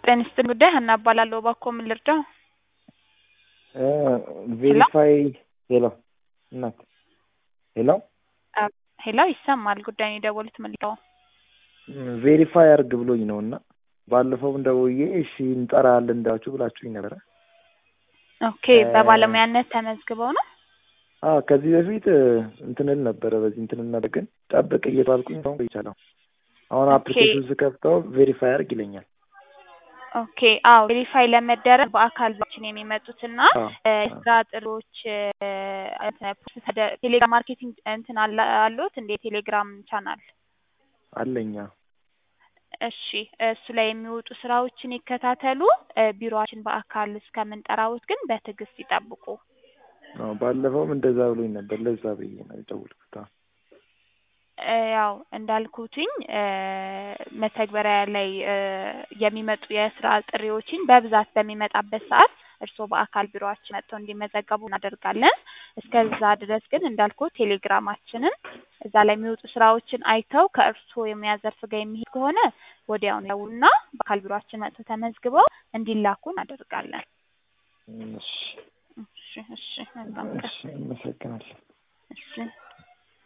ጤና ይስጥልኝ ጉዳይ ሀና እባላለሁ። እባክዎ ምን ልርዳው? ቬሪፋይ ሄሎ እናት ሄሎ ሄሎ ይሰማል። ጉዳዩን የደወሉት ምን ልርዳው? ቬሪፋይ አርግ ብሎኝ ነው እና ባለፈውም ደውዬ እሺ እንጠራለን እንዳችሁ ብላችሁኝ ነበረ። ኦኬ በባለሙያነት ተመዝግበው ነው? አዎ ከዚህ በፊት እንትንል ነበረ በዚህ እንትንል ነበር፣ ግን ጠብቅ እየተባልኩኝ አሁን ቆይቻለሁ። አሁን አፕሊኬሽን ስከፍተው ቬሪፋይ አርግ ይለኛል። ኦኬ አዎ ቬሪፋይ ለመደረግ በአካል ችን የሚመጡትና አዎ። የስራ ጥሪዎች ቴሌግራም ማርኬቲንግ እንትን አለ- አሉት እንደ ቴሌግራም ቻናል አለኛ እሺ እሱ ላይ የሚወጡ ስራዎችን ይከታተሉ። እ ቢሮአችን በአካል እስከምንጠራዎት ግን በትዕግስት ይጠብቁ። አዎ ባለፈውም እንደዛ ብሎኝ ነበር። ለዛ ብዬ ነው የደወልኩት። አዎ። እ ያው እንዳልኩትኝ እ መተግበሪያ ላይ እ የሚመጡ የስራ ጥሪዎችን በብዛት በሚመጣበት ሰዓት እርስዎ በአካል ቢሮአችን መጥተው እንዲመዘገቡ እናደርጋለን። እስከዛ ድረስ ግን እንዳልኩት ቴሌግራማችንን እዛ ላይ የሚወጡ ስራዎችን አይተው ከእርስዎ የሙያ ዘርፍ ጋር የሚሄድ ከሆነ ወዲያውኑ ይደውሉና በአካል ቢሮአችን መጥተው ተመዝግበው እንዲላኩ እናደርጋለን። እሺ እሺ እሺ መልካም ቀን። እሺ አመሰግናለሁ። እሺ